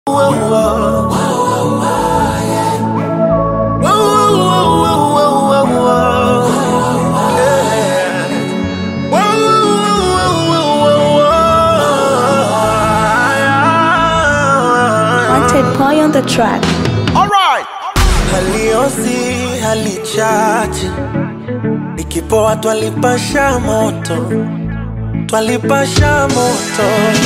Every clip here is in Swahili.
Wanted boy on the track. haliosi halichache ikipoa twalipasha moto twalipasha moto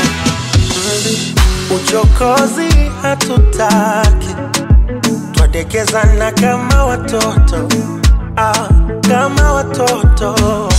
uchokozi hatutaki twadekezana kama watoto ah, kama watoto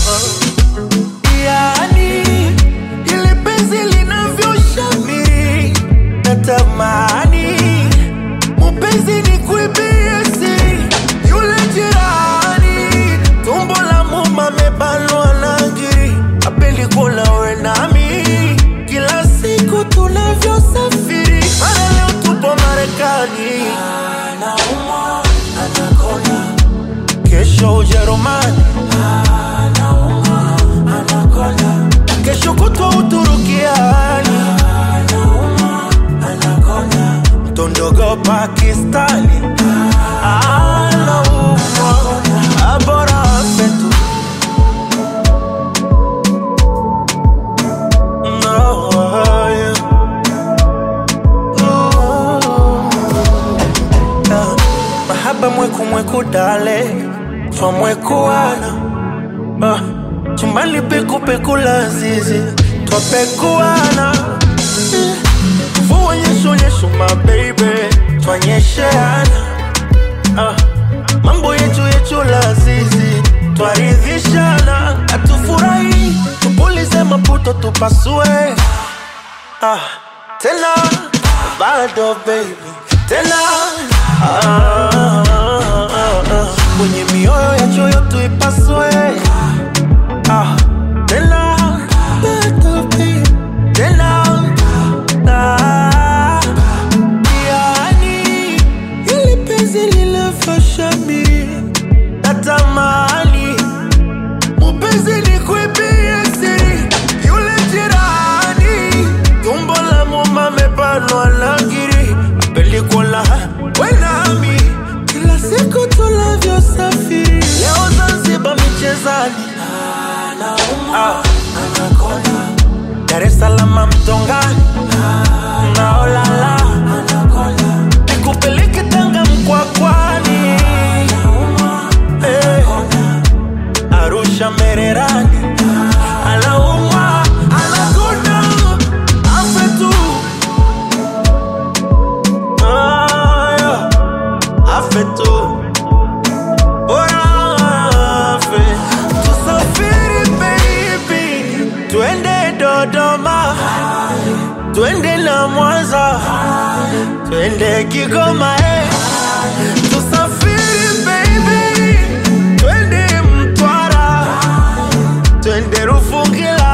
yani ili penzi linavyoshamiri natamani mupenzi ni kuibie siri yule jirani tumbo la muma mebanwa na ngiri apendi kula we nami kila siku tunavyosafiri mara leo tupo marekani anaumwa anakona kesho ujerumani anaumwa anakona kesho kutwa uturukiani anaumwa anakona mtondogo pakistani anaumwa abora fetu No, yeah. Ooh. Ah, mahaba mweku mweku dale twamwekuana ah, chumbali pekupeku la zizi twapekuana mvua nyesho nyesho mabeibe twanyesheana ah, mambo yetu yetu la zizi twaridhishana atufurahi tupulize maputo tupasue ah, tena bado baby tena ah, ah, ah, ah. kwenye mioyo ya choyo tuipasue ah, tena bado baby tena ah, yani ili penzi lilafashamiri natamani mupenzi ni kuibie siri yule jirani tumbo la muma mebanwa na ngiri apelikola wenami kila siku tunavyosafiri leo zanzibar michezani ah. Dar es Salaam mtongani naolala nikupeleke Tanga mkwakwani Eh. Arusha Mererani anaumwa anakonda afe tu Ah, yeah. afe tu bora afe tusafiri baby twende Dodoma twende na Mwanza twende Kigoma eh. tusafiri baby twende Mtwara twende Rufungila